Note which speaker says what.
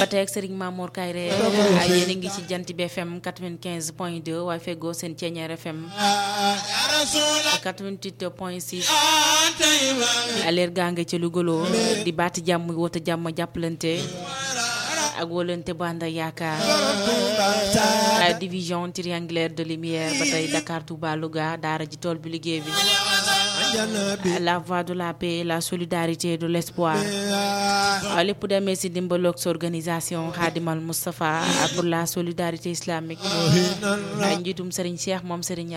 Speaker 1: ba tey ak Serigne Mamour Kayre ay yéen a ngi ci jant bi FM 95 point 2 waaye feggoo seen Ceeñeer FM 88 point 6 aleer gaa nga ca Louga di baati jàmm wota jàmm jàppalante ak wóolante bu ànd ak yaakaar la division triangulaire de lumière ba tey Dakar Touba Louga daara ji tool bi liggéey bi la voie de la paix la solidarité de l'espoir lépp demee si dimbaloog sa organisation Khadimal Moustapha pour la solidarité islamique njiitum Serigne Cheikh moom Serigne